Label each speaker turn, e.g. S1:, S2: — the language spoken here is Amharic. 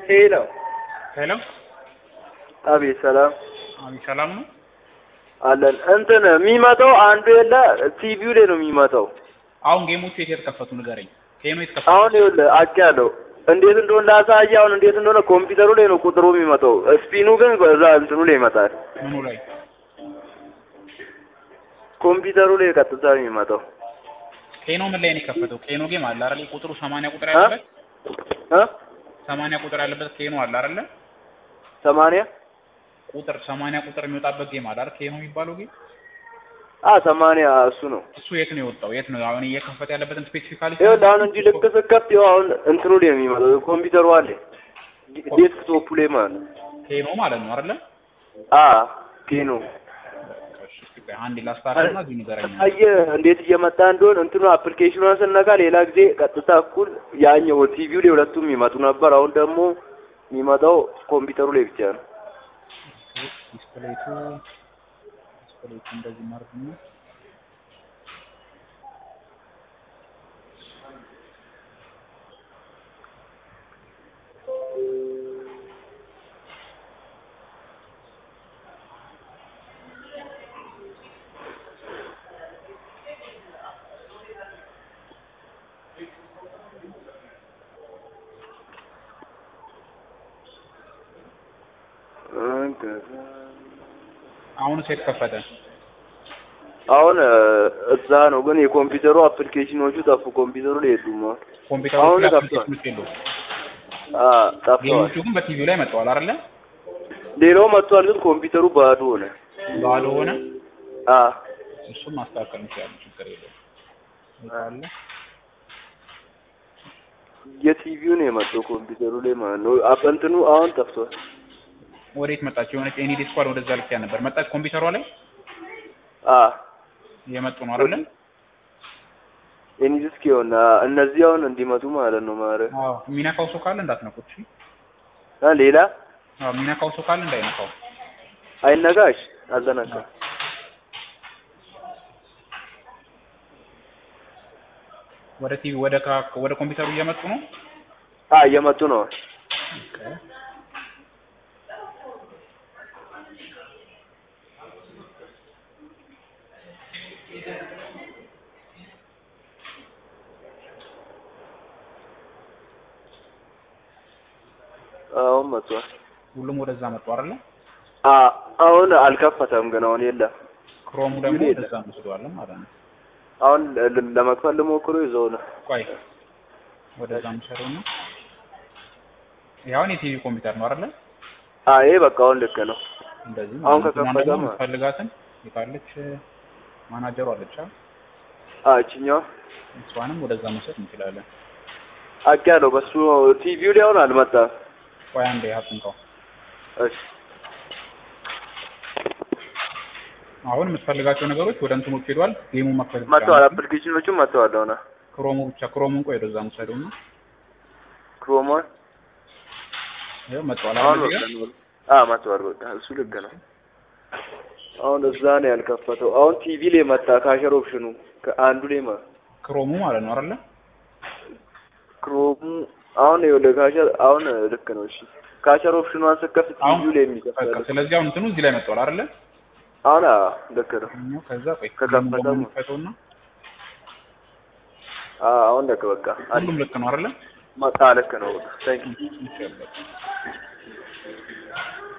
S1: ሄሎ
S2: ሄሎ
S1: አቤት፣ ሰላም
S2: አቤት፣ ሰላም ነው።
S1: አለን። እንትን የሚመጣው አንዱ የለ ቲቪው ላይ ነው የሚመጣው።
S2: አሁን ጌሞቹ የት የተከፈቱ ንገረኝ። ኬኖ የተከፈቱ
S1: አሁን ይኸውልህ አውቄያለሁ እንዴት እንደሆነ ላሳየህ። አሁን እንዴት እንደሆነ ኮምፒውተሩ ላይ ነው ቁጥሩ የሚመጣው። ስፒኑ ግን በዛ እንትኑ ላይ ይመጣል።
S2: ምኑ ላይ?
S1: ኮምፒውተሩ ላይ ቀጥታ ነው የሚመጣው።
S2: ኬኖ ምን ላይ ነው የከፈተው? ኬኖ ጌም አለ አይደል? ቁጥሩ 80 ቁጥር
S1: እ?
S2: ያለበት
S1: እ
S2: 80 ቁጥር ያለበት ኬኖ አለ አይደል?
S1: ሰማንያ
S2: ቁጥር 80 ቁጥር የሚወጣበት ጌም አለ አይደል? ኬኖ የሚባለው ጌም
S1: አ ሰማንያ እሱ ነው።
S2: እሱ የት ነው የወጣው? የት ነው አሁን እየከፈተ ያለበትን ስፔሲፊካሊ
S1: ይኸውልህ አሁን እንዲህ ልክ ስከፍት ይኸው አሁን እንትኑ ላይ ነው የሚመጣው። ኮምፒውተሩ አለ ዴስክቶፑ ላይ ማለት ነው።
S2: ኬኖ ማለት ነው አይደል?
S1: አ ኬኖ
S2: እሺ፣ እስኪ ቆይ አንዴ ላስታርቅና እዚህ ንገረኝ።
S1: አየህ እንዴት እየመጣ እንደሆነ እንትኑ አፕሊኬሽኑን ስነካ ሌላ ጊዜ ቀጥታ እኩል ያኛው ቲቪው ላይ ሁለቱም የሚመጡ ነበር። አሁን ደግሞ የሚመጣው ኮምፒውተሩ ላይ ብቻ ነው።
S2: ዲስፕሌቱ ዲስፕሌቱ እንደዚህ ማለት ነው። አሁንስ የት ከፈተ?
S1: አሁን እ፣ እዛ ነው ግን የኮምፒውተሩ አፕሊኬሽኖቹ ጠፉ። ኮምፒውተሩ ላይ የሉም። አሁን
S2: ኮምፒውተሩ
S1: አሁን
S2: ላይ
S1: ከፍቷል።
S2: አፕሊኬሽኖች የለውም።
S1: አ ጠፍተዋል።
S2: ጌሞቹ ግን በቲቪው ላይ መጥተዋል አይደለ?
S1: ሌላው መጥቷል፣ ግን ኮምፒውተሩ ባዶ ሆነ።
S2: ባዶ ሆነ።
S1: አ
S2: እሱም ማስተካከል እንችላለን፣ ችግር የለውም። አለ
S1: የቲቪው ነው የመጣው ኮምፒውተሩ ላይ ማለት ነው። አፕ እንትኑ አሁን ጠፍቷል።
S2: ወዴት መጣች? የሆነች ኤኒ ዲስኳል ወደዛ ልክ ነበር መጣች። ኮምፒውተሯ ላይ
S1: አ
S2: የመጡ ነው አይደለ?
S1: ኤኒዲስክ ይሆን እነዚህ አሁን እንዲመጡ ማለት ነው ማለት
S2: አዎ። የሚነካው ሰው ካለ እንዳትነኩት። እሺ።
S1: አ ሌላ
S2: አዎ፣ የሚነካው ሰው ካለ እንዳይነካው።
S1: አይነጋሽ አልተነካም።
S2: ወደ ቲቪ ወደ ካ- ወደ ኮምፒውተሩ እየመጡ ነው።
S1: አ እየመጡ ነው። አሁን መጥቷል።
S2: ሁሉም ወደዛ መጡ አይደለ?
S1: አ አሁን አልከፈተም ግን አሁን የለም።
S2: ክሮሙ ደግሞ
S1: የለም።
S2: ወደዛ መስሏል ማለት ነው።
S1: አሁን ለ- ለመክፈል ልሞክሩ ይዘው ነው።
S2: ቆይ ወደዛ ምሰሩ ነው። ያውን የቲቪ ኮምፒውተር ነው አይደለ?
S1: አ ይሄ በቃ አሁን ልክ ነው።
S2: እንደዚህ
S1: አሁን
S2: ማለት ነው።
S1: ከከፈተ
S2: ደግሞ
S1: ማለት-
S2: የምትፈልጋትን የታለች ማናጀሩ አለች አይደል?
S1: አ እችኛዋ
S2: እሷንም ወደዛ መውሰድ እንችላለን።
S1: አውቄያለሁ። በሱ ቲቪው ላይ አሁን አልመጣም።
S2: ቆይ አንዴ አጥንቀው።
S1: እሺ
S2: አሁን የምትፈልጋቸው ነገሮች ወደ እንትኖች ሄዷል። ጌሙ መክፈት ብቻ
S1: መጥተዋል።
S2: ነው።
S1: አፕሊኬሽኖቹም መጥተዋል። አሁን
S2: ክሮሙ ብቻ ክሮሙን ቆይ ወደዛ መውሰደው ነው።
S1: ክሮሞን
S2: ይኸው መጥቷል
S1: አሁን
S2: አይደል?
S1: በቃ
S2: እዚህ ጋር?
S1: ነው። አ መጥተዋል። በቃ እሱ ልክ ነው። አሁን እዛ ነው ያልከፈተው። አሁን ቲቪ ላይ መጣ። ካሸር ኦፕሽኑ ከአንዱ ላይ ማ
S2: ክሮሙ ማለት ነው አይደለ?
S1: ክሮሙ አሁን ይኸውልህ ካሸር አሁን ልክ ነው። እሺ ካሸር ኦፕሽኗን ስትከፍት
S2: አሁን
S1: ቲቪው ላይ
S2: በቃ
S1: የሚከፍተው
S2: ስለዚህ አሁን እንትኑ እዚህ ላይ መጥቷል አይደለ?
S1: አሁን አ ልክ ነው።
S2: እኛው ከዛ ቆይ
S1: ከከፈተ
S2: ጌሙን ደግሞ እንክፈተውና
S1: አ አሁን ልክ በቃ አለ
S2: ሁሉም ልክ ነው አይደለ?
S1: መጣ። ልክ ነው። በቃ ታንክ ዩ
S2: ይቻላል።